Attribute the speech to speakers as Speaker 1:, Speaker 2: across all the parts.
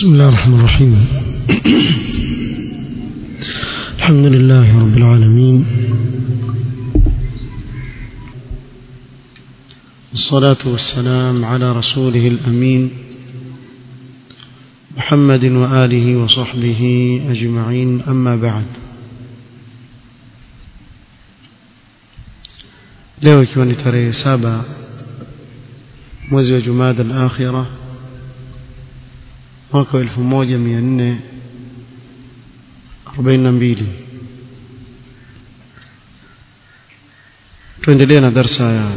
Speaker 1: بسم الله الرحمن الرحيم الحمد لله رب العالمين والصلاة والسلام على رسوله الأمين محمد وآله وصحبه أجمعين أما بعد leo ikiwa ni tarehe saba mwezi wa jumada al-akhira mwaka wa 1442 tuendelea na darsa ya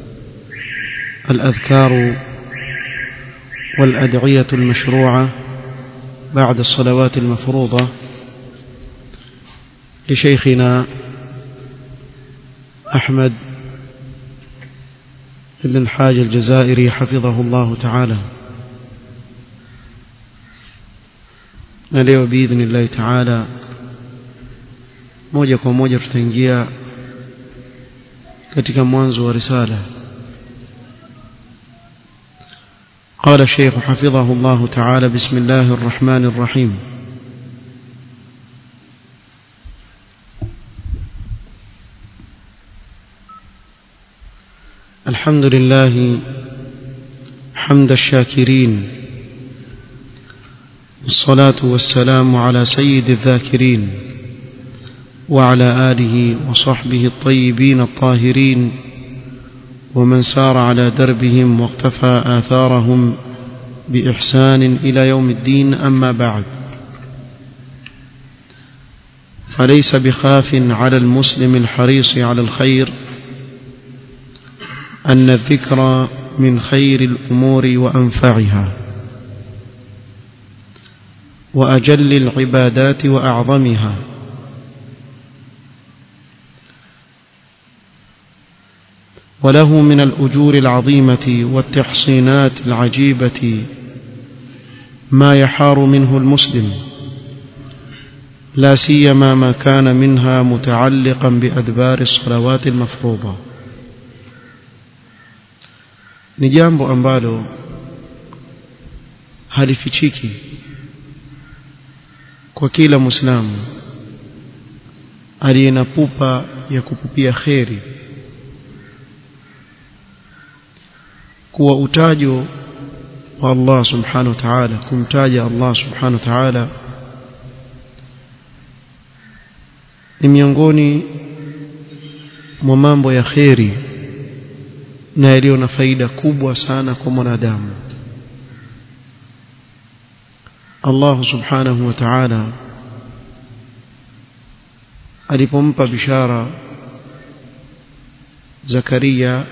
Speaker 1: الأذكار والأدعية المشروعة بعد الصلوات المفروضة لشيخنا أحمد بن الحاج الجزائري حفظه الله تعالى na leo biidhnillahi taala moja kwa moja tutaingia katika mwanzo wa risala قال الشيخ حفظه الله تعالى بسم الله الرحمن الرحيم الحمد لله حمد الشاكرين والصلاة والسلام على سيد الذاكرين وعلى آله وصحبه الطيبين الطاهرين ومن سار على دربهم واقتفى آثارهم بإحسان إلى يوم الدين أما بعد فليس بخاف على المسلم الحريص على الخير أن الذكر من خير الأمور وأنفعها وأجل العبادات وأعظمها وله من الأجور العظيمة والتحصينات العجيبة ما يحار منه المسلم لا سيما ما كان منها متعلقا بأدبار الصلوات المفروضة ni jambo ambalo halifichiki kwa kila muislamu aliye na pupa ya kupupia kheri kuwa utajo wa Allah subhanahu wa ta'ala kumtaja Allah subhanahu wa ta'ala ni miongoni mwa mambo ya kheri na yaliyo na faida kubwa sana kwa mwanadamu Allah subhanahu wa ta'ala alipompa bishara Zakaria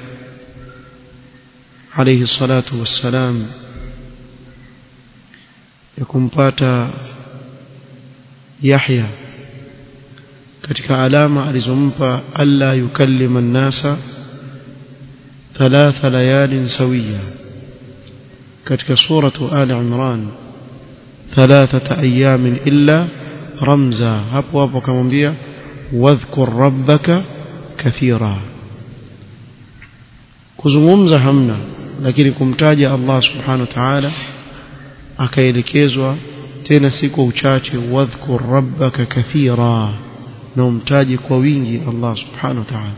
Speaker 1: alayhi salatu wassalam ya kumpata Yahya katika alama alizompa alla yukallima an-nasa thalatha layalin sawiya katika suratu ali imran thalathata ayamin illa ramza hapo hapo akamwambia wadhkur rabbaka kathira kuzungumza hamna lakini kumtaja Allah subhanahu wa ta'ala akaelekezwa tena si kwa uchache wadhkur rabbaka kathira na umtaje kwa wingi Allah subhanahu wa ta'ala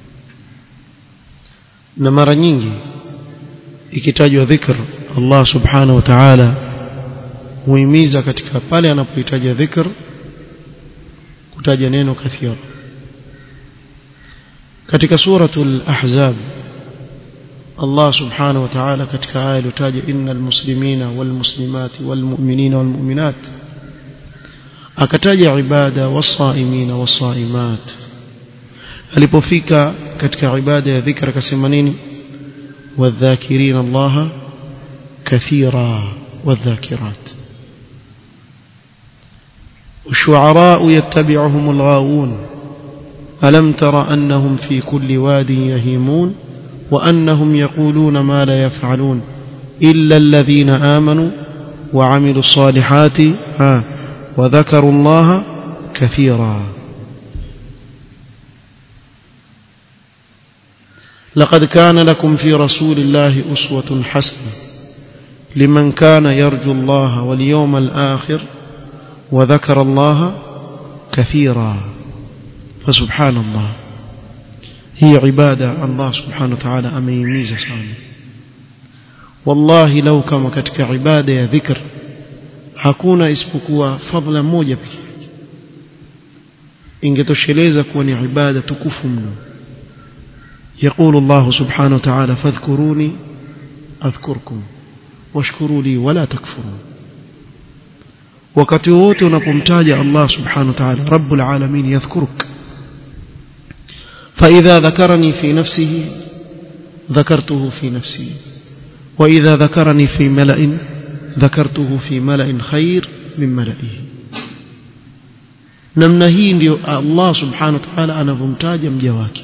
Speaker 1: na mara nyingi ikitajwa dhikr Allah subhanahu wa ta'ala huimiza katika pale anapohitaja dhikr kutaja neno kathira katika suratul ahzab Allah subhanahu wa ta'ala katika aya iliyotaja innal muslimina wal muslimati wal mu'minina wal mu'minat akataja ibada wasaimina wasaimat alipofika katika ibada ya dhikra akasema nini wadhakirin Allah kathira wadhakirat والشعراء يتبعهم الغاوون ألم تر أنهم في كل واد يهيمون وأنهم يقولون ما لا يفعلون إلا الذين آمنوا وعملوا الصالحات ها وذكروا الله كثيرا لقد كان لكم في رسول الله أسوة حسنة liman kana yarju Allah wal yawmal akhir wa dhakara Allah kathira fasubhanallah hii ibada Allah subhanahu wa ta'ala ameihimiza sana wallahi lau kama katika ibada ya dhikr hakuna isipokuwa fadhila moja pekee ingetosheleza kuwa ni ibada tukufu mno يقول الله سبحانه وتعالى فاذكروني أذكركم واشكروا لي ولا تكفرون wakati wote unapomtaja Allah subhanahu wa ta'ala rabbul alamin yadhkuruk فإذا ذكرني في نفسه ذكرته في نفسي وإذا ذكرني في ملأ ذكرته في ملأ خير من ملئه namna hii ndio Allah subhanahu wa ta'ala anavomtaja mja wake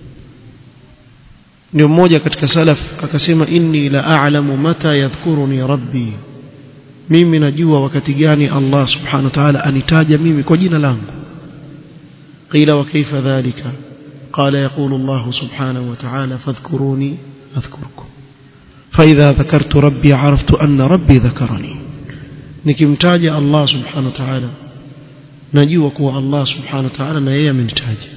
Speaker 1: ndio mmoja katika salaf akasema inni la a'lamu mata yadhkuruni rabbi mimi najua wakati gani Allah subhanahu wa ta'ala anitaja mimi kwa jina langu qila wa kaifa dhalika qala yaqulu Allah subhanahu wa ta'ala fadhkuruni adhkurkum فإذا ذكرت ربي عرفت أن ربي ذكرني nikimtaja Allah subhanahu wa ta'ala najua kuwa Allah subhanahu wa ta'ala na yeye amenitaja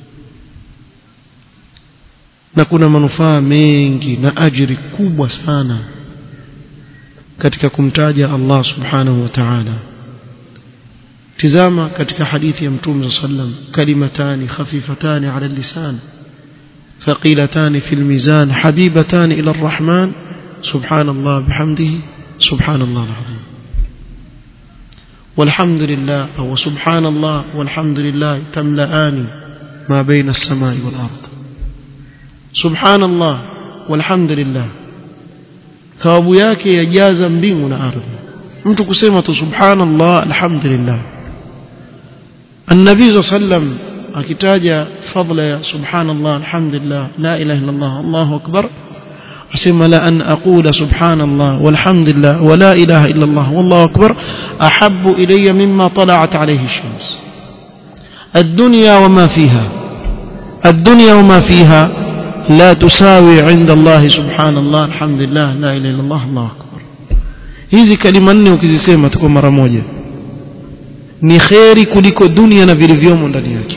Speaker 1: na kuna manufaa mengi na ajiri kubwa sana katika kumtaja Allah subhanahu wa ta'ala tizama katika hadithi ya mtume sallam kalimatani khafifatani ala lisan ثقيلتان في الميزان حبيبتان إلى الرحمن سبحان الله بحمده سبحان الله العظيم والحمد لله أو سبحان الله والحمد لله تملأان ما بين السماء والأرض سبحان الله والحمد لله thawabu yake yajaza mbingu na ardhi mtu kusema tu subhanallah alhamdulillah النبي صلى الله عليه وسلم akitaja fadla ya subhanallah alhamdulillah la ilaha illa allah allahu akbar asema la an aqula subhanallah walhamdulillah wa la ilaha illa allah wallahu akbar ahabbu ilayya mimma tala'at alayhi ash-shams ad-dunya wa ma fiha ad-dunya wa ma fiha لا تساوي عند الله سبحان الله الحمد لله لا اله الا الله الله اكبر hizi kalima nne ukizisema tu kwa mara moja ni kheri kuliko dunia na vilivyomo ndani yake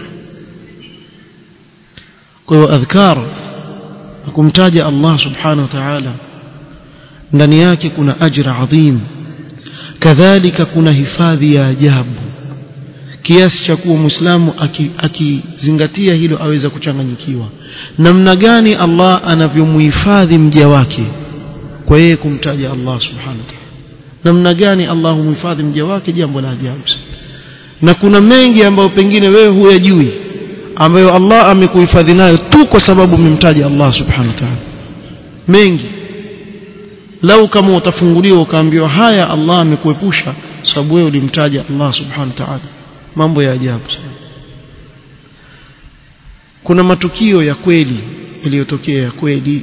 Speaker 1: kwa hiyo adhkar kumtaja Allah subhanahu wa ta'ala ndani yake kuna ajra adhim kadhalika kuna hifadhi ya ajabu kiasi cha kuwa muislamu akizingatia aki hilo aweza kuchanganyikiwa namna gani Allah anavyomhifadhi mja wake kwa yeye kumtaja Allah subhanahu wa ta'ala namna gani Allah humhifadhi mja wake jambo la ajabu na kuna mengi ambayo pengine wewe huyajui ambayo Allah amekuhifadhi nayo tu kwa sababu umemtaja Allah subhanahu wa ta'ala mengi lau kama utafunguliwa ukaambiwa haya Allah amekuepusha sababu wewe ulimtaja Allah subhanahu wa ta'ala mambo ya ajabu sana kuna matukio ya kweli yaliyotokea ya kweli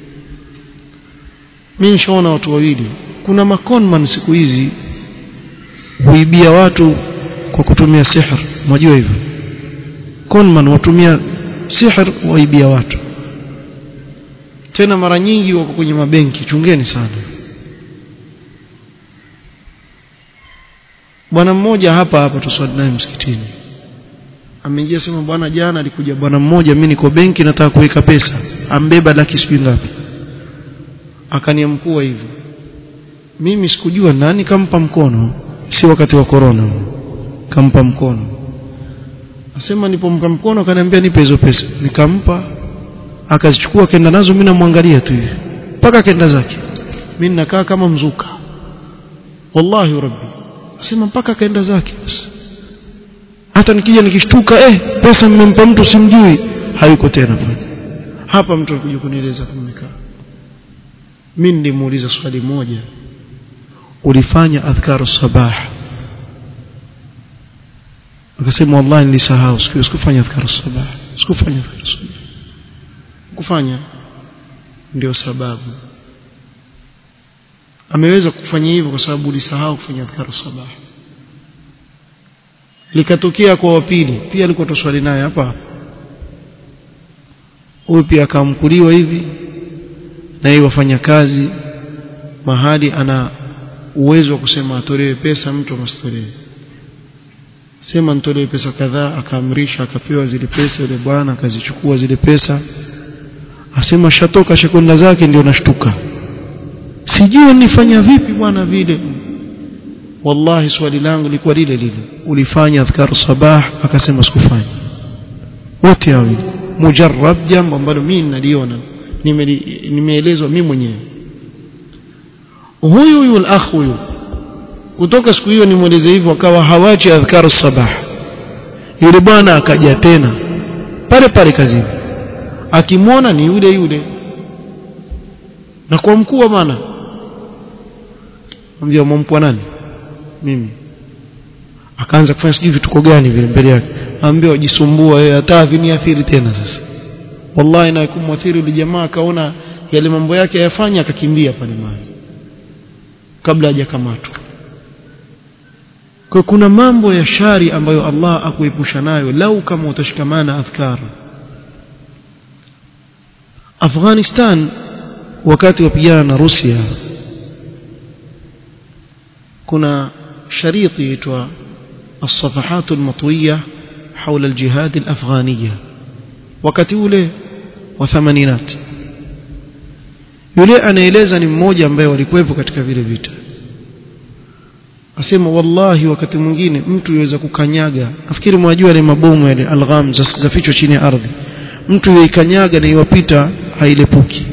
Speaker 1: mimi nishaona watu wawili kuna makonman siku hizi huibia watu kwa kutumia sihr unajua hivyo conman watumia sihr waibia watu tena mara nyingi wako kwenye mabenki chungeni sana bwana mmoja hapa hapa tuswali naye msikitini ameingia sema bwana jana alikuja bwana mmoja mimi niko benki nataka kuweka pesa ambeba laki sijui ngapi akaniamkua hivi mimi sikujua nani kampa mkono si wakati wa corona kampa mkono asema nipompa mkono akaniambia nipe hizo pesa nikampa akazichukua akaenda nazo mimi namwangalia tu hivi mpaka akaenda zake mimi ninakaa kama mzuka wallahi rabbi asema mpaka akaenda zake basi hata nikija nikishtuka eh pesa mmempa mtu simjui hayuko tena pale hapa mtu alikuja kunieleza tumekaa mimi nilimuuliza swali moja ulifanya adhkaru sabah akasema wallahi nilisahau siku sikufanya adhkaru sabah sikufanya adhkaru sabah kufanya ndio sababu ameweza kufanya hivyo kwa sababu ulisahau kufanya adhkaru sabah likatokea kwa wapili pia alikuwa toswali naye hapa huyu pia akamkuliwa hivi na yeye wafanya kazi mahali ana uwezo wa kusema atolewe pesa mtu amasitolewe sema nitolewe pesa kadhaa akaamrisha akapewa zile pesa yule bwana akazichukua zile pesa asema shatoka shekonda zake ndio nashtuka sijui nifanya vipi bwana vile wallahi swali langu lilikuwa lile lile ulifanya adhkar sabah akasema sikufanya wote hawili mujarrab jambo ambalo mimi naliona nimeelezwa mimi mwenyewe huyu huyu al-akh huyu kutoka siku hiyo nimweleze hivyo akawa hawachi adhkar sabah yule bwana akaja tena pale pale kazini akimwona ni yule yule na kwa mkuu wa maana ambia mwampwa nani mimi akaanza kufanya sijui vituko gani vile mbele yake ambia wajisumbua yeye hata viniathiri tena sasa wallahi na kumwathiri yule jamaa akaona yale mambo yake ayafanya akakimbia pale mahali kabla hajakamatwa kwa kuna mambo ya shari ambayo Allah akuepusha nayo lau kama utashikamana adhkar Afghanistan wakati wapigana na Rusia kuna shariti yaitwa الصفحات المطوية حول الجهاد الأفغانية wakati ule wa thamaninati yule anaeleza ni mmoja ambaye walikuwepo katika vile vita asema wallahi wakati mwingine mtu yuweza kukanyaga nafikiri mwajua ile mabomu yale algham za fichwa chini ya ardhi mtu yuikanyaga na iwapita hailepuki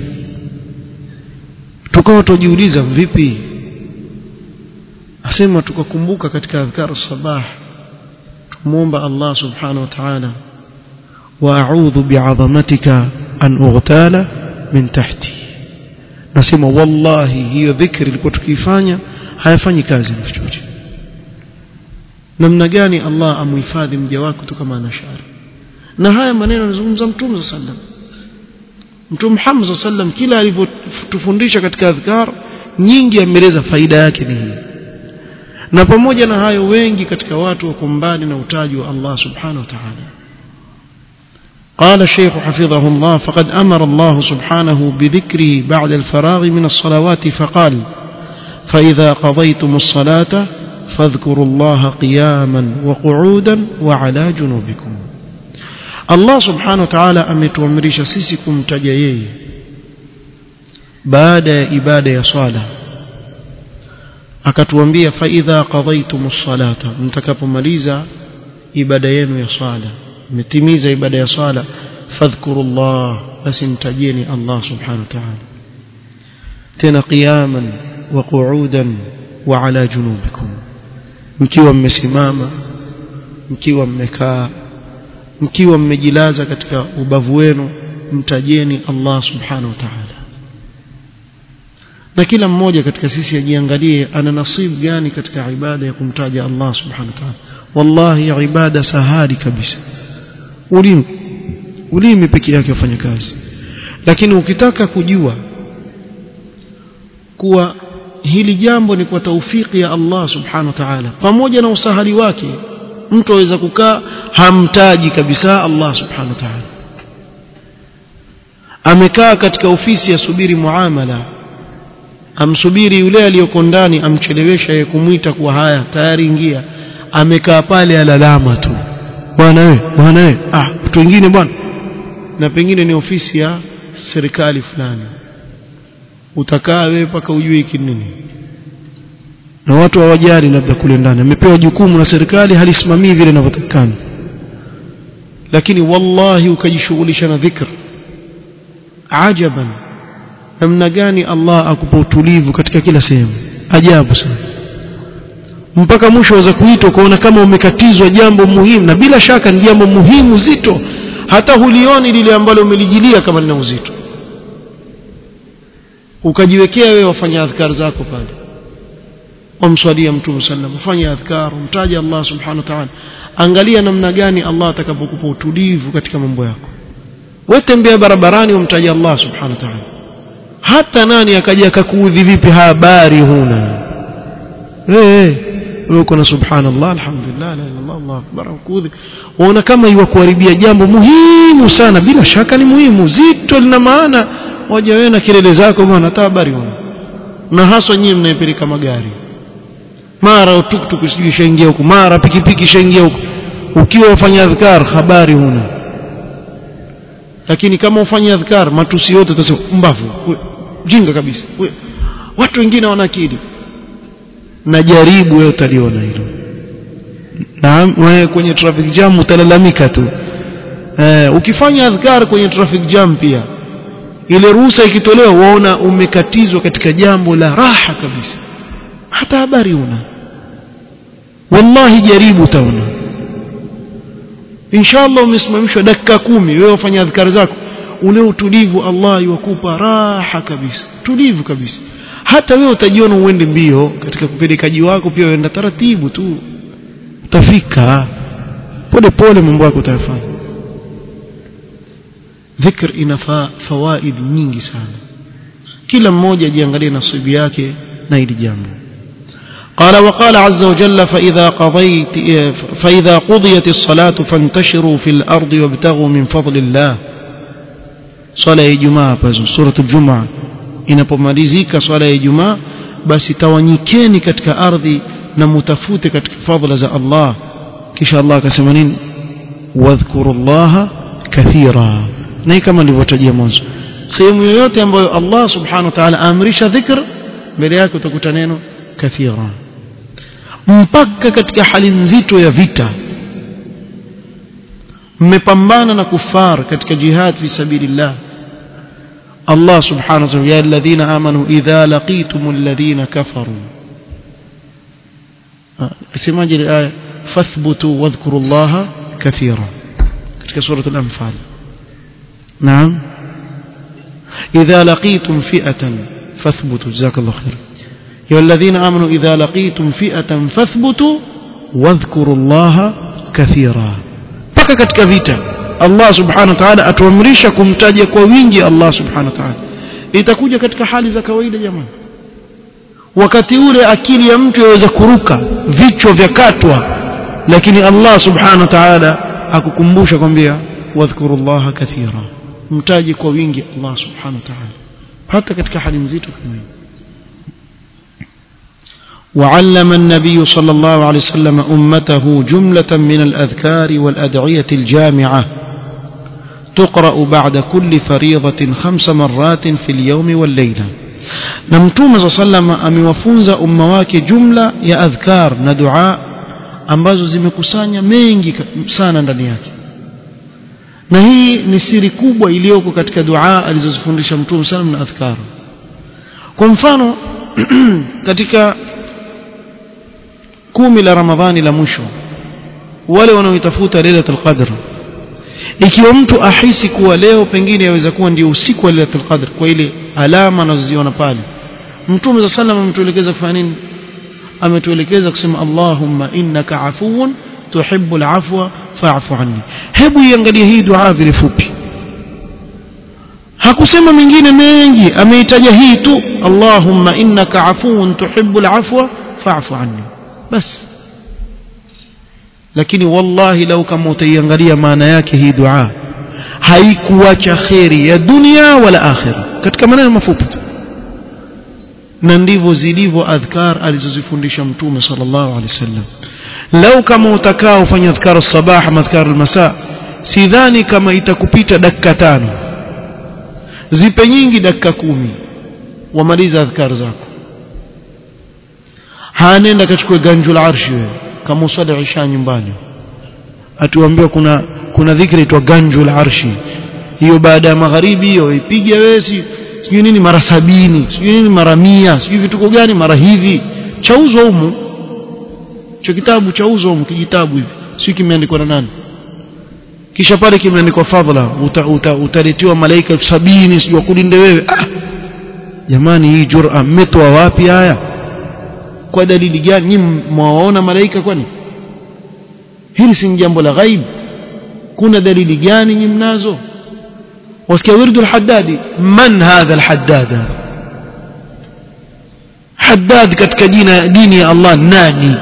Speaker 1: tukawa tujiuliza vipi asema tukakumbuka katika adhkar sabah tumuomba Allah subhanahu wa ta'ala wa a'udhu bi'azamatika an ughtala min tahti nasema wallahi hiyo dhikri ilikuwa tukifanya hayafanyi kazi mfichoche namna gani Allah amuhifadhi mja wake kutoka na shari na haya maneno anazungumza mtume sallam mtume Muhammad sallam kila alivyotufundisha katika adhkar nyingi ameeleza faida yake ni hii na pamoja na hayo wengi katika watu wako mbali na utaji wa Allah subhanahu wa ta'ala قال الشيخ حفظه الله فقد أمر الله سبحانه بذكره بعد الفراغ من الصلوات فقال فإذا قضيتم الصلاة فاذكروا الله قياما وقعودا وعلى جنوبكم الله سبحانه وتعالى ametuamrisha sisi kumtaja yeye baada ya ibada ya swala akatuambia fa idha qadaytumus salata mtakapomaliza ibada yenu ya swala mmetimiza ibada ya swala fadhkurullah basi mtajeni Allah subhanahu wa ta'ala tena qiyaman wa qu'udan wa ala junubikum mkiwa mmesimama mkiwa mmekaa mkiwa mmejilaza katika ubavu wenu mtajeni Allah subhanahu wa ta'ala na kila mmoja katika sisi ajiangalie ana nasibu gani katika ibada ya kumtaja Allah subhanahu wa ta'ala wallahi ibada sahali kabisa ulimi ulimi peke yake ufanye kazi lakini ukitaka kujua kuwa hili jambo ni kwa taufiki ya Allah subhanahu wa ta'ala pamoja na usahali wake mtu aweza kukaa hamtaji kabisa Allah subhanahu wa ta'ala amekaa katika ofisi asubiri muamala amsubiri yule aliyoko ndani amchelewesha yeye kumwita kuwa haya tayari ingia amekaa pale alalama tu bwana wewe bwana wewe ah watu wengine bwana na pengine ni ofisi ya serikali fulani utakaa wewe mpaka ujue hiki nini na watu hawajali labda kule ndani amepewa jukumu na serikali halisimamii vile inavyotakikana lakini wallahi ukajishughulisha na dhikr ajaban namna gani Allah akupa utulivu katika kila sehemu ajabu sana mpaka mwisho waweza kuitwa ukaona kama umekatizwa jambo muhimu na bila shaka ni jambo muhimu zito hata hulioni lile ambalo umelijilia kama lina uzito ukajiwekea wewe wafanya adhkar zako pale umswalia mtume sallam ufanye adhkar umtaje Allah subhanahu wa ta'ala angalia namna gani Allah atakapokupa utulivu katika mambo yako wewe tembea barabarani umtaje Allah subhanahu wa ta'ala hata nani akaja akakuudhi vipi habari huna eh wewe uko na subhanallah alhamdulillah la ilaha illallah Allah akbar kuudhi unaona kama iwa kuharibia jambo muhimu sana bila shaka ni muhimu zito lina maana waje wewe na kelele zako bwana hata habari huna na haswa nyinyi mnaipeleka magari mara tuktuk sijui shaingia huku mara pikipiki shaingia huku ukiwa ufanya adhkar habari huna lakini kama ufanya adhkar matusi yote utasema mbavu jinga kabisa we, watu wengine wana akili na jaribu wewe utaliona hilo na wewe kwenye traffic jam utalalamika tu eh, ukifanya adhkar kwenye traffic jam pia ile ruhusa ikitolewa waona umekatizwa katika jambo la raha kabisa hata habari una wallahi jaribu utaona inshallah umesimamishwa dakika kumi wewe ufanya adhkari zako ule utulivu Allah yukupa raha kabisa tulivu kabisa hata wewe utajiona uende mbio katika kupelekaji wako pia uenda taratibu tu utafika pole pole mambo yako utayafanya dhikr ina fawaid nyingi sana kila mmoja ajiangalie nasibu yake na hili jambo قال وقال عز وجل فإذا قضيت فإذا قضيت الصلاة فانتشروا في الأرض وابتغوا من فضل الله صلاة الجمعة سورة الجمعة inapomalizika swala ya Ijumaa basi tawanyikeni katika ardhi na mutafute katika fadhila za Allah kisha Allah akasema nini wadhkurullaha kathira na kama nilivyotajia mwanzo sehemu yoyote ambayo Allah subhanahu wa ta'ala amrisha dhikr mbele yake utakuta neno kathira mpaka katika hali nzito ya vita mmepambana na kufar katika jihad fi sabilillah Allah subhanahu wa ta'ala ya alladhina amanu idha laqitum alladhina kafaru semaje ile aya fathbutu wadhkuru Allah kathira katika sura al-anfal naam idha laqitum fi'atan fathbutu jazakallahu khair يا الذين آمنوا إذا لقيتم فئة فاثبتوا واذكروا الله كثيرا paka katika vita Allah subhanahu wa ta'ala atuamrisha kumtaja kwa wingi Allah subhanahu wa ta'ala itakuja katika hali za kawaida jamani wakati ule akili ya mtu yaweza kuruka vichwa vya katwa lakini Allah subhanahu wa ta'ala akukumbusha kwambia wadhkurullaha kathira mtaji kwa wingi Allah subhanahu wa ta'ala hata katika hali nzito kama hii وعلم النبي صلى الله عليه وسلم أمته جملة من الأذكار والأدعية الجامعة تقرأ بعد كل فريضة خمس مرات في اليوم والليلة نمتوم صلى الله عليه وسلم أموفونز أمواك جملة يا أذكار ندعاء ambazo zimekusanya mengi sana ndani yake na hii ni siri kubwa iliyoko katika dua alizozifundisha mtume sallam na adhkar kwa mfano katika kumi la ramadhani la mwisho wale wanaoitafuta lailatul qadr ikiwa mtu ahisi kuwa leo pengine yaweza kuwa ndio usiku wa lailatul qadr kwa ile alama anazoziona pale mtume za sallam ametuelekeza kufanya nini ametuelekeza kusema allahumma innaka afuwun tuhibbul afwa fa'fu anni hebu iangalie hii dua vile fupi hakusema mengine mengi ameitaja hii tu allahumma innaka afuwun tuhibbul afwa fa'fu anni bas lakini wallahi lau kama utaiangalia maana yake hii dua haikuacha kheri ya dunia wala akhira katika maneno mafupi tu na ndivyo zilivyo adhkar alizozifundisha mtume sallallahu alaihi wasallam lau kama utakaa ufanya adhkar sabah na adhkar almasa sidhani kama itakupita dakika tano zipe nyingi dakika kumi wamaliza adhkar zako hanenda kachukue ganjul arshi wewe kama uswali isha nyumbani atuambiwa kuna kuna dhikri itwa ganjul arshi hiyo baada ya magharibi hiyo ipige wewe sijui nini mara sabini sijui nini mara mia sijui vituko gani mara hivi chauzwa humu cho kitabu chauzwa humu kijitabu hivi sijui kimeandikwa na nani kisha pale kimeandikwa fadhila utaletiwa uta, uta malaika elfu sabini sijui wakulinde wewe ah jamani hii jura mmetoa wapi haya kwa dalili gani nyinyi mwaona malaika kwani hili si jambo la ghaib kuna dalili gani nyinyi mnazo wasikia wirdu al-haddadi man hadha al-haddad haddad katika jina dini ya Allah nani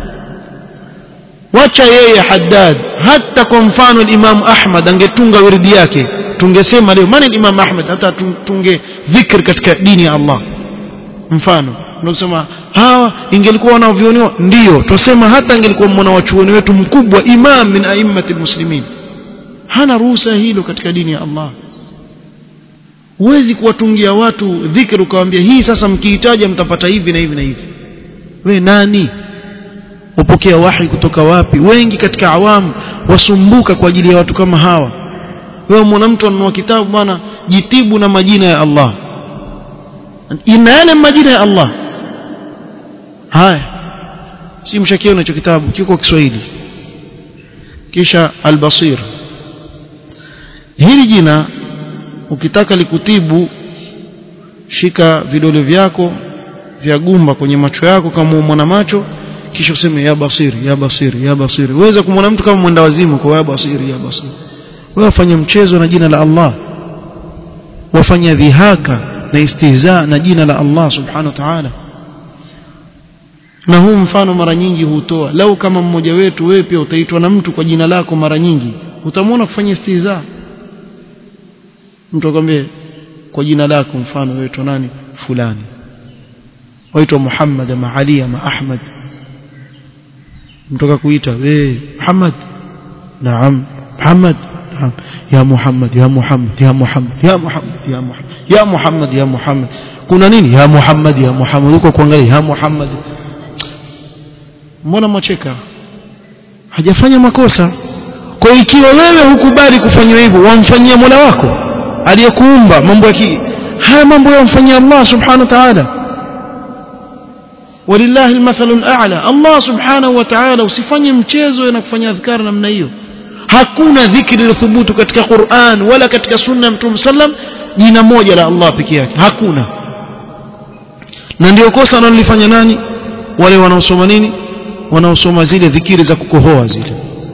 Speaker 1: wacha yeye haddad hata kwa mfano Imam Ahmad angetunga wirdi yake tungesema leo maana Imam Ahmad hata tunge dhikr katika dini ya Allah mfano unasema hawa ingelikuwa wanavyoniwa ndio tusema hata ingelikuwa mwana wa chuoni wetu mkubwa imam min a'immati muslimin hana ruhusa hilo katika dini ya Allah huwezi kuwatungia watu dhikri ukawaambia hii sasa mkihitaji mtapata hivi na hivi na hivi we nani upokea wahi kutoka wapi wengi katika awamu wasumbuka kwa ajili ya watu kama hawa wewe mwana mtu anunua kitabu bwana jitibu na majina ya Allah ina yale majina ya Allah haya si mshakiona hicho kitabu kiko Kiswahili kisha al-Basir hili jina ukitaka likutibu shika vidole vyako vya gumba kwenye macho yako kama mwana macho kisha useme ya basiri ya basiri ya basiri uweza kumwona mtu kama mwenda wazimu kwa ya basiri ya basiri wewe wafanya mchezo na jina la Allah wafanya dhihaka na istihza na jina la Allah subhanahu wa ta'ala na huu mfano mara nyingi hutoa lau kama mmoja wetu wewe pia utaitwa na mtu kwa jina lako mara nyingi utamwona kufanya istihza mtu akwambie kwa jina lako mfano wewe nani fulani waitwa Muhammad ama Ali ama Ahmad mtoka kuita we Muhammad naam Muhammad naam ya Muhammad ya Muhammad ya Muhammad ya Muhammad ya Muhammad ya Muhammad ya Muhammad kuna nini ya Muhammad ya Muhammad uko kuangalia ya Muhammad mbona mwacheka hajafanya makosa kwa ikiwa wewe hukubali kufanywa hivyo wamfanyia Mola wako aliyekuumba mambo ya haya mambo yamfanyia Allah subhanahu wa ta'ala ولله المثل الاعلى الله سبحانه وتعالى usifanye mchezo na kufanya adhkar namna hiyo hakuna dhikri iliyothubutu katika Qur'an wala katika sunna ya Mtume sallam jina moja la Allah peke yake hakuna na ndio kosa analolifanya nani wale wanaosoma nini wanaosoma zile dhikiri za kukohoa zile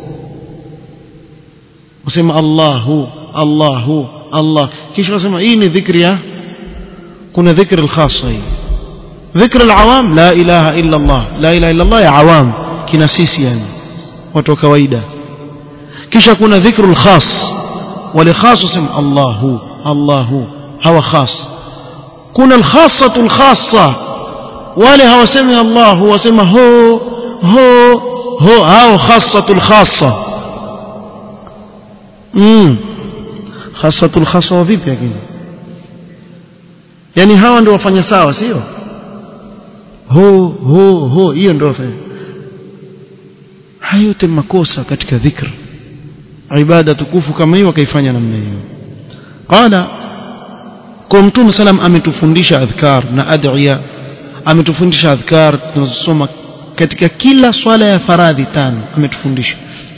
Speaker 1: usema Allahu Allahu Allah kisha wasema hii ni dhikri ya kuna dhikri al-khassa hii ذكر العوام لا إله إلا الله لا إله إلا الله يا عوام كنا سيسي يعني watu kawaida kisha kuna dhikru al-khas wale khas usema Allahu Allahu hawa khas kuna al-khassatu al-khassa wale hawasemi Allahu wasema ho ho ho hao khassatu al-khassa mm khassatu al-khassa vipi lakini yani hawa ndio wafanya sawa sio ho ho ho hiyo ndio hayo yote makosa katika dhikr ibada tukufu kama hiyo akaifanya namna hiyo qala kwa mtume salam ametufundisha adhkar na adhiya ametufundisha adhkar tunazosoma katika kila swala ya faradhi tano ametufundisha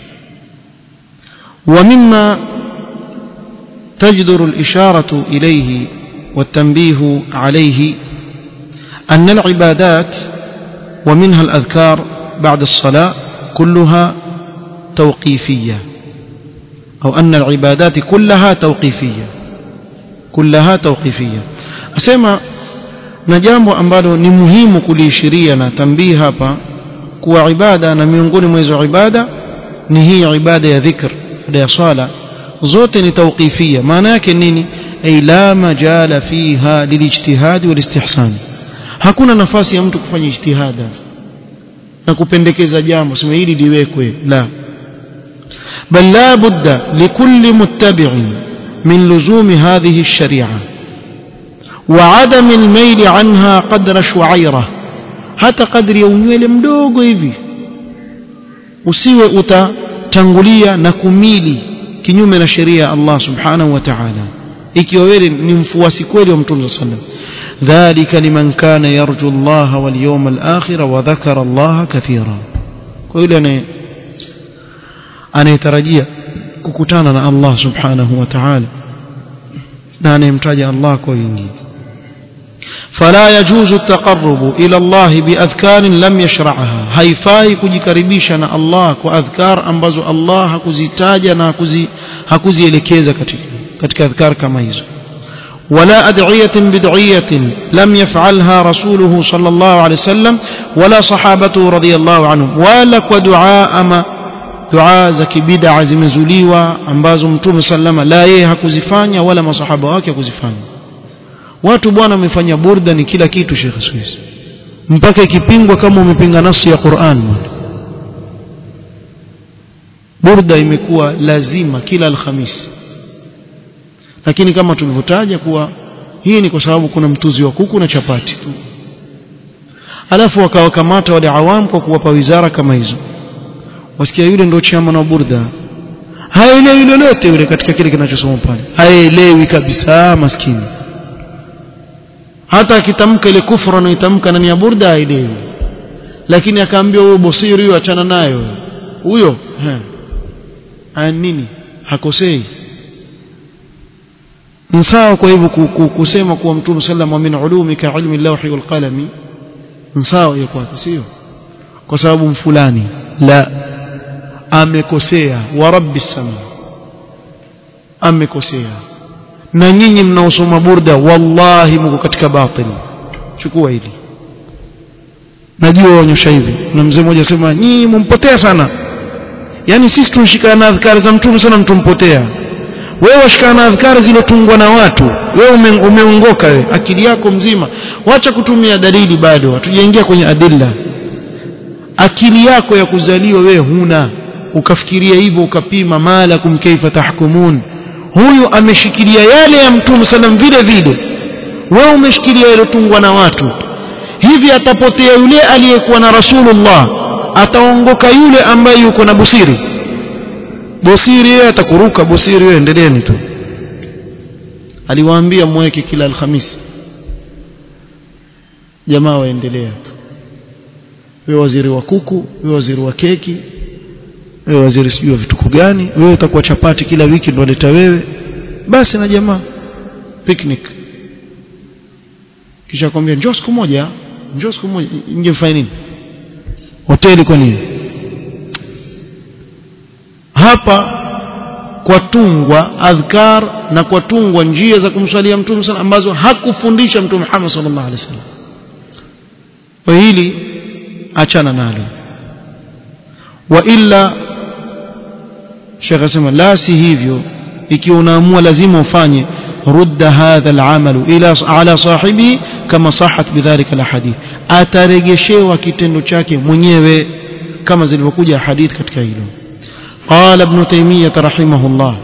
Speaker 1: ومما تجدر الإشارة إليه والتنبيه عليه أن العبادات ومنها الأذكار بعد الصلاة كلها توقيفية أو أن العبادات كلها توقيفية كلها توقيفية أسمى نجambo ambalo ni muhimu kuliishiria na tambii hapa kuwa ibada na miongoni mwa hizo ibada ni hii ibada ya dhikr ya swala zote ni tawqifia maana yake nini ay la majala fiha lilijtihad walistihsan hakuna nafasi ya mtu kufanya ijtihada na kupendekeza jambo sema hili liwekwe la bal la budda likulli muttabi'in min luzumi hadhihi ash-shari'a wa 'adam al-mayl 'anha qadra shu'aira hata kadri ya unywele mdogo hivi usiwe utatangulia na kumili kinyume na sheria ya Allah subhanahu wa ta'ala ikiwa wewe ni mfuasi kweli wa mtume sallallahu alaihi wasallam ذلك لمن كان يرجو الله واليوم الآخر وذكر الله كثيرا كل أنا أنا يترجي ككتانا الله سبحانه وتعالى أنا يمتاج الله كوينجي فلا يجوز التقرب إلى الله بأذكار لم يشرعها haifai kujikaribisha na Allah kwa adhkar ambazo Allah hakuzitaja na hakuzi hakuzielekeza katika katika adhkar kama hizo ولا أدعية بدعية لم يفعلها رسوله صلى الله عليه وسلم ولا صحابته رضي الله عنهم ولا ودعاء أما دعاء زكي بدع zimezuliwa ambazo mtume sallama la yeye hakuzifanya wala masahaba wake hakuzifanya watu bwana wamefanya burda ni kila kitu Sheikh Suisse mpaka ikipingwa kama umepinga nasi ya Qur'an burda imekuwa lazima kila alhamisi lakini kama tulivyotaja kuwa hii ni kwa sababu kuna mtuzi wa kuku na chapati tu alafu wakawakamata wale awam kwa kuwapa wizara kama hizo wasikia yule ndio chama wa burda haelewi lolote yule katika kile kinachosoma pale haelewi kabisa maskini hata akitamka ile kufra anayotamka ndani ya burda haelewi lakini akaambiwa huyo bosiri huyo achana nayo huyo aya nini hakosei ni sawa kwa hivyo kusema kuwa mtume sallam wa min ulumika ilmi lawhi wal qalami ni sawa hiyo kwake sio kwa sababu mfulani la amekosea wa rabbi sama amekosea na nyinyi mnaosoma burda wallahi mko katika batil chukua hili najua waonyesha hivi na mzee mmoja sema nyinyi mumpotea sana yani sisi tunashikana na adhkari za mtume sana mtumpotea wewe washikana na adhkari zilotungwa na watu wewe ume, umeongoka wewe akili yako mzima wacha kutumia dalili bado hatujaingia kwenye adilla akili yako ya kuzaliwa wewe huna ukafikiria hivyo ukapima malakum kaifa tahkumun huyu ameshikilia yale ya mtume sallam vile vile wewe umeshikilia yalotungwa na watu hivi atapotea yule aliyekuwa na rasulullah ataongoka yule ambaye yuko na busiri busiri yeye atakuruka busiri wewe endeleeni tu aliwaambia mweke kila alhamisi jamaa waendelea tu wewe waziri wa kuku wewe waziri wa keki wewe waziri sijui wa vituko gani wewe utakuwa chapati kila wiki ndo leta wewe basi na jamaa picnic kisha kwambia njoo siku moja njoo siku moja nje mfanye nini hoteli kwa nini hapa kwa tungwa adhkar na kwa tungwa njia za kumswalia mtume sana ambazo hakufundisha mtume Muhammad sallallahu alaihi wasallam kwa hili achana nalo wa illa Sheikh asema la si hivyo ikiwa unaamua lazima ufanye rudda hadha al'amalu ila ala sahibi kama sahat bidhalika alhadith ataregeshewa kitendo chake mwenyewe kama zilivyokuja hadith katika hilo قال ابن تيمية رحمه الله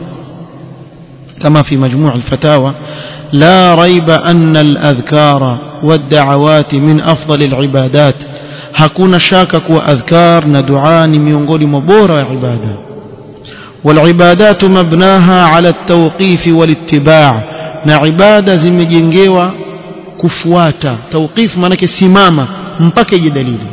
Speaker 1: كما في مجموع الفتاوى لا ريب أن الأذكار والدعوات من أفضل العبادات hakuna shaka kuwa adhkar na dua ni miongoni mwa bora ya ibada والعبادات مبناها على التوقيف والاتباع na ibada zimejengewa kufuata tawqif maanake simama mpaka ije dalili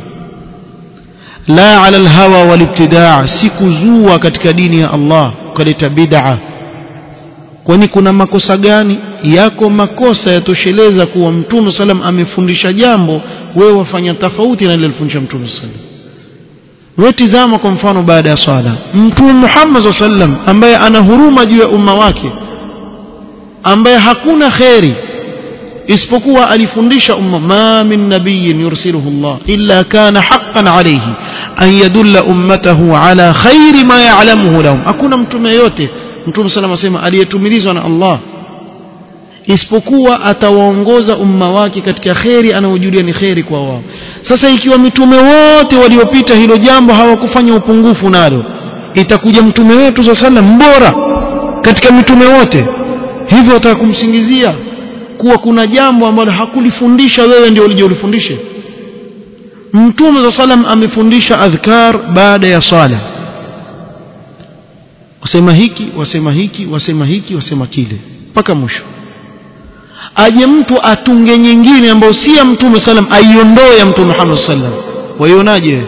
Speaker 1: la ala alhawa walibtidaa si kuzua katika dini ya Allah ukaleta bid'a kwani kuna makosa gani yako makosa yatosheleza kuwa mtume salam amefundisha jambo wewe wafanya tofauti na ile alifundisha mtume salam wewe tizama kwa mfano baada ya swala mtume Muhammad sallam ambaye ana huruma juu ya umma wake ambaye hakuna kheri isipokuwa alifundisha umma ma min nabiyyin yursiluhu Allah illa kana haqqan alayhi an yadulla ummatahu ala khairi ma ya'lamuhu lahum hakuna mtume yote mtume sallam asema aliyetumilizwa na Allah isipokuwa atawaongoza umma wake katika kheri anayojulia ni kheri kwa wao sasa ikiwa mitume wote waliopita hilo jambo hawakufanya upungufu nalo itakuja mtume wetu za sallam mbora katika mitume wote hivyo wataka kumsingizia kuwa kuna jambo ambalo hakulifundisha wewe ndio ulijolifundishe mtume za salam amefundisha adhkar baada ya sala wasema hiki wasema hiki wasema hiki wasema kile mpaka mwisho aje mtu atunge nyingine ambayo si ya mtume salam aiondoe ya mtume Muhammad sallam waionaje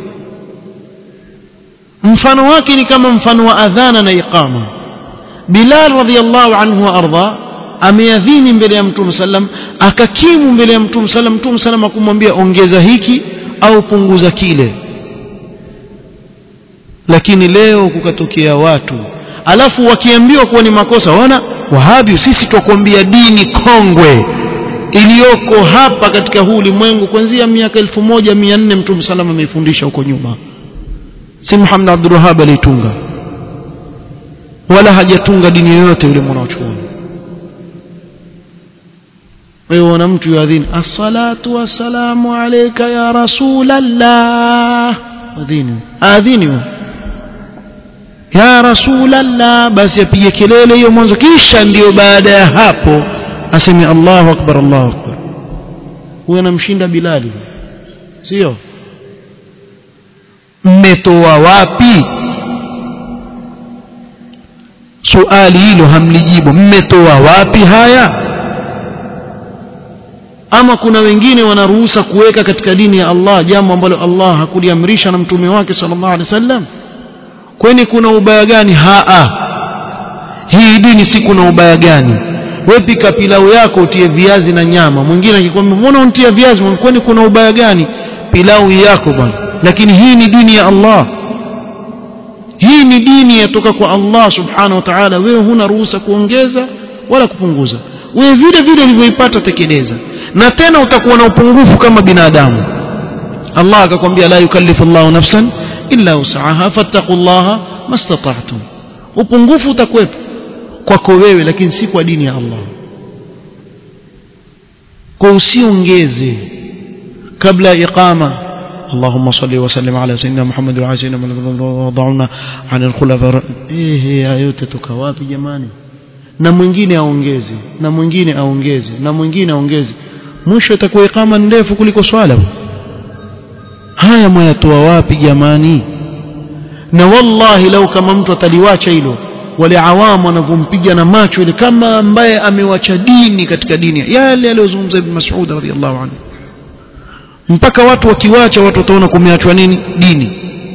Speaker 1: mfano wake ni kama mfano wa adhana na iqama Bilal radhiyallahu anhu wa arda ameadhini mbele ya mtume sallam akakimu mbele ya mtume sallam mtume sallam akumwambia ongeza hiki au punguza kile lakini leo kukatokea watu alafu wakiambiwa kuwa ni makosa wana wahabi sisi twakwambia dini kongwe iliyoko hapa katika huu ulimwengu kuanzia miaka 1400 mtume salama ameifundisha huko nyuma si Muhammad Abdul Wahhab alitunga wala hajatunga dini yoyote yule mwanachuoni wewe una mtu yuadhini as-salatu wassalamu alayka ya rasulallah adhini adhini ya rasulallah basi apige kelele hiyo mwanzo kisha ndiyo baada ya hapo aseme Allahu akbar Allahu akbar huyo anamshinda Bilali sio mmetoa wapi suali hilo hamlijibu mmetoa wapi haya ama kuna wengine wanaruhusa kuweka katika dini ya Allah jambo ambalo Allah hakuliamrisha na mtume wake sallallahu alaihi wasallam kwani kuna ubaya gani haa hii dini si kuna ubaya gani wewe pika pilau yako utie viazi na nyama mwingine akikwambia mbona untia viazi kwani kuna ubaya gani pilau yako bwana lakini hii ni dini ya Allah hii ni dini yatoka kwa Allah subhanahu wa ta'ala wewe huna ruhusa kuongeza wala kupunguza wewe vile vile ulivyoipata tekeleza na tena utakuwa na upungufu kama binadamu Allah akakwambia la yukallifu Allahu nafsan illa usaha fattaqullaha mastata'tum upungufu utakuwepo kwako wewe lakini si kwa dini ya Allah kwa usiongeze kabla iqama اللهم صل وسلم على سيدنا محمد وعلى سيدنا محمد وضعنا عن الخلفاء ايه yote toka wapi jamani na mwingine aongeze na mwingine aongeze na mwingine aongeze mwisho itakuwa ikama ndefu kuliko swala haya mwayatoa wapi jamani na wallahi lau kama mtu ataliwacha hilo wale awamu wanavyompiga na macho ile kama ambaye amewacha dini katika dini yale aliyozungumza ibn Mas'ud radhiyallahu anhu mpaka watu wakiwacha watu wataona kumeachwa nini dini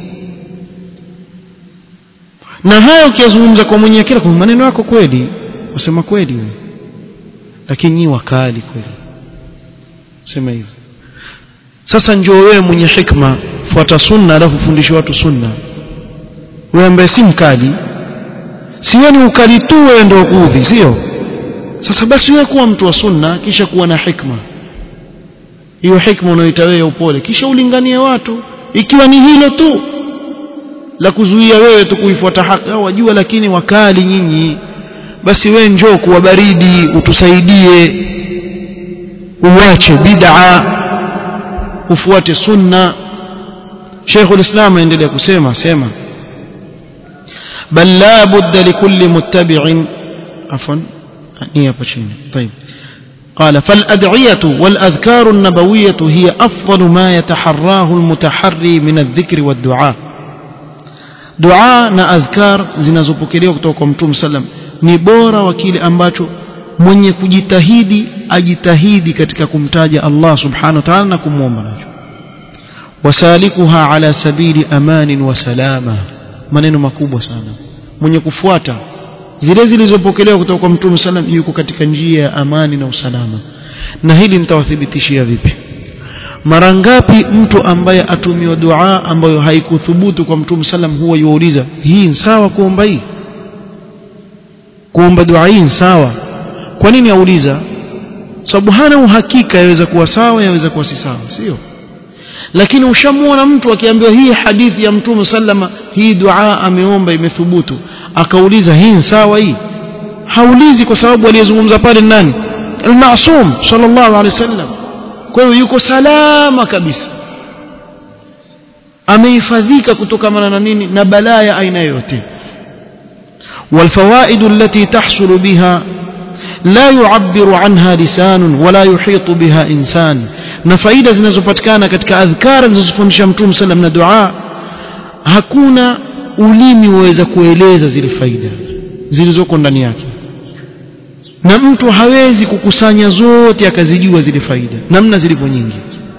Speaker 1: na haya ukiyazungumza kwa mwenye akili kwa maneno yako kweli wasema kweli lakini nyi wakali kweli sema hivyo sasa njoo wewe mwenye hikma fuata sunna alafu fundishe watu sunna wewe ambaye si mkali si wewe ni ukali tu wewe ndio kuudhi sio sasa basi wewe kuwa mtu wa sunna kisha kuwa na hikma hiyo hikma unaoita wewe upole kisha ulinganie watu ikiwa ni hilo tu la kuzuia wewe tu kuifuata haki au wajua lakini wakali nyinyi basi wewe njoo kuwa baridi utusaidie uache bid'a ufuate sunna Sheikhul Islam aendelea kusema sema bal la budda likulli muttabi'in afwan ni hapa chini طيب قال فالأدعية والأذكار النبوية هي أفضل ما يتحراه المتحري من الذكر والدعاء دعاء na adhkar zinazopokelewa kutoka kwa Mtume sallam ni bora wa kile ambacho mwenye kujitahidi ajitahidi katika kumtaja Allah subhanahu wa ta'ala na kumwomba nacho wasalikuha ala sabili amanin wa salama maneno makubwa sana mwenye kufuata zile zilizopokelewa kutoka kwa mtume sallam yuko katika njia ya amani na usalama na hili nitawathibitishia vipi mara ngapi mtu ambaye atumiwa dua ambayo haikuthubutu kwa mtume sallam huwa yuuliza hii ni sawa kuomba hii kuomba dua hii ni sawa kwa nini auliza sababu hana uhakika yaweza kuwa sawa yaweza kuwa si sawa sio lakini ushamuona mtu akiambiwa hii hadithi ya mtume sallama hii dua ameomba imethubutu akauliza hii ni sawa hii haulizi kwa sababu aliyezungumza pale nani al-ma'sum sallallahu alaihi wasallam kwa hiyo yuko salama kabisa amehifadhika kutokana na nini na balaa ya aina yote والفوائد التي تحصل بها لا يعبر عنها لسان ولا يحيط بها إنسان na faida zinazopatikana katika adhkar alizofundisha mtume sallam na dua hakuna ulimi uweza kueleza zile faida zilizoko ndani yake na mtu hawezi kukusanya zote akazijua zile faida namna zilivyo nyingi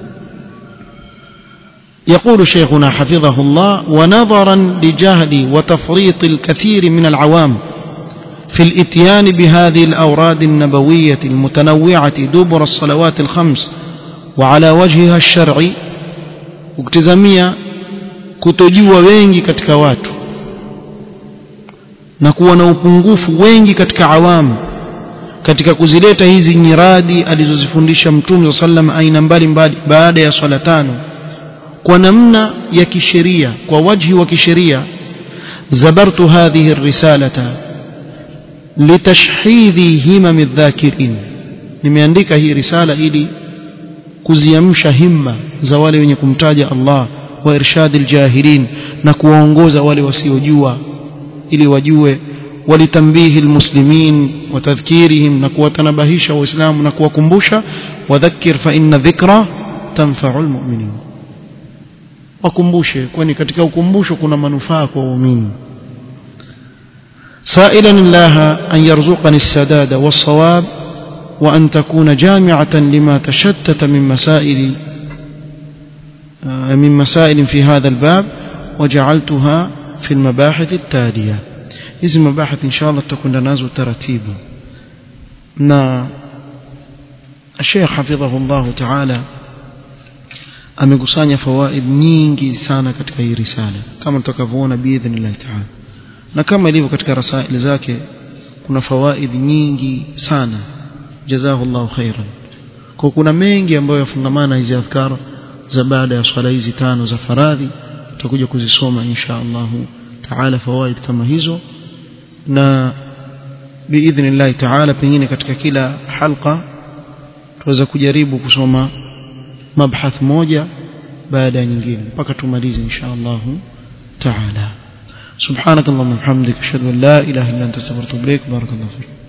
Speaker 1: يقول شيخنا حفظه الله ونظرا لجهل وتفريط الكثير من العوام في الاتيان بهذه الأوراد النبوية المتنوعة دبر الصلوات الخمس وعلى وجهها الشرعي ukitazamia kutojua wengi katika watu na kuwa na upungufu wengi katika awamu katika kuzileta hizi nyiradi alizozifundisha mtume sallam aina mbalimbali baada ya swala tano kwa namna ya kisheria kwa wajhi wa kisheria zabartu hadhihi risalata litashhidhi himam adh-dhakirin nimeandika hii risala ili kuziamsha himma za wale wenye kumtaja Allah wa irshadil jahilin na kuwaongoza wale wasiojua ili wajue walitambihi almuslimin wa tadhkirihim na kuwatanabahisha waislamu na kuwakumbusha wadhakkir fa inna dhikra tanfa'u almu'minin wakumbushe kwani katika ukumbusho kuna manufaa kwa waumini سائلا الله أن يرزقني السداد والصواب وأن تكون جامعة لما تشتت من مسائل من مسائل في هذا الباب وجعلتها في المباحث التالية hizi mabahith inshallah tutakwenda nazo taratibu na Sheikh hafidhahullah ta'ala amekusanya fawaid nyingi sana katika hii risala kama tutakavyoona biidhnillah ta'ala na kama ilivyo katika rasaili zake kuna fawaid nyingi sana jazahullahu khairan kwa kuna mengi ambayo yafungamana hizi adhkar za baada ya swala hizi tano za faradhi tutakuja kuzisoma insha Allah taala fawaid kama hizo na biidhnillah taala pengine katika kila halqa tuweza kujaribu kusoma mabhath moja baada ya nyingine mpaka tumalize insha Allah taala سبحانك اللهم وبحمدك اشهد ان لا اله الا انت استغفرك واتوب اليك بارك الله فيك